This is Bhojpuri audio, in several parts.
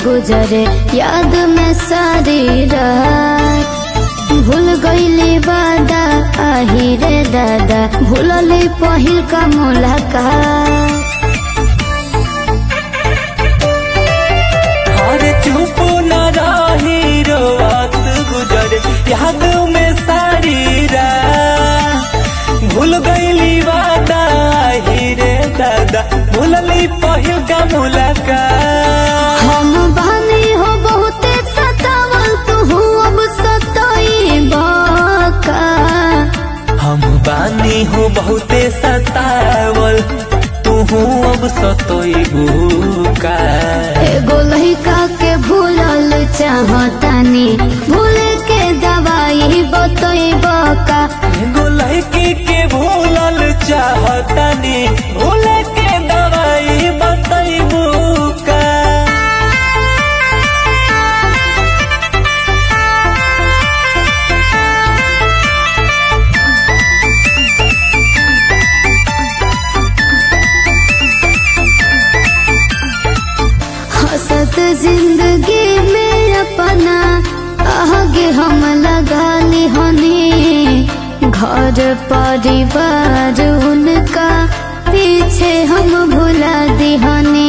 गुजरे याद में सारी रात भूल गईली वादा आही रे दादा भूलली पहिल का मुलाकात अरे चुप न रही रोवत गुजर याद में सारी रात भूल गईली वादा ही रे दादा भूलली पहिल का मुलाकात हम बानी हो बहुते सतावल तू अब सताई बाका हम बानी हो बहुते सतावल तू अब सतोइबू का एगो लड़का के भूलल चाहतानी भूल के दवाई बतई बका एगो लड़की के भूलल चाहतनी भूल के दवाई बतैबू का हसत जिंदगी में अपना आगे हम लगा ली हनी घर परिवार उनका पीछे हम भुला दी हनी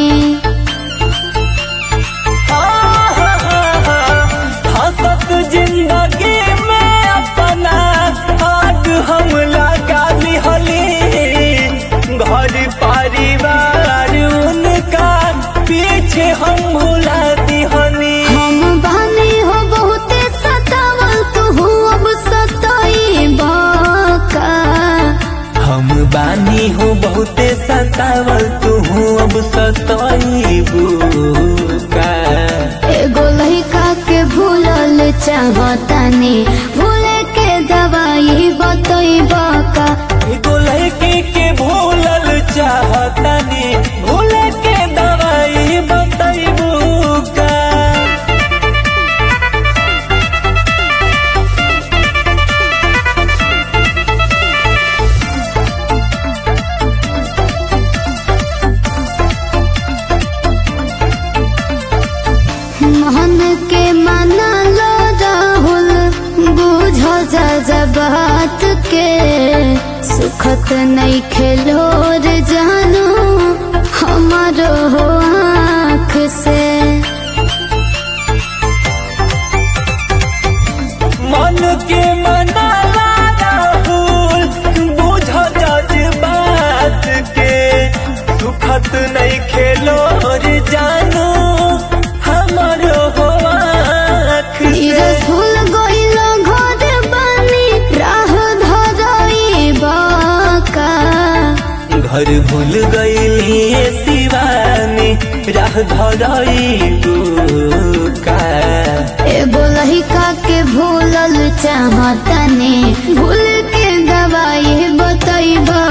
हसत जिंदगी में अपना आग हम लगा लिहली घर परिवार उनका पीछे हम भुला दिहनी हम बानी हो बहुते सतावल तू अब सताई बाका हम बानी हो बहुते सतावल तू अब सतैबू का एगो लड़का के भूलल चाहतानी भूल के दवाई बतई बका एगो लड़की के भूलल चाहतनी भूल के दवाई बतैबू का मन के मना लो राहुल बुझ जा बात के सुखत नहीं खेलोर जानू हमारो हो आँख से मन के मनाला राहुल बुझ जज बात के सुखत नहीं खेलो रे जानू हमारो हो आँख से भूल गईल घर बानी राह धरई बाका घर भूल गई शिवानी राह धरई का एगो लड़का के भूलल चाहतनी भूल के दवाई बतई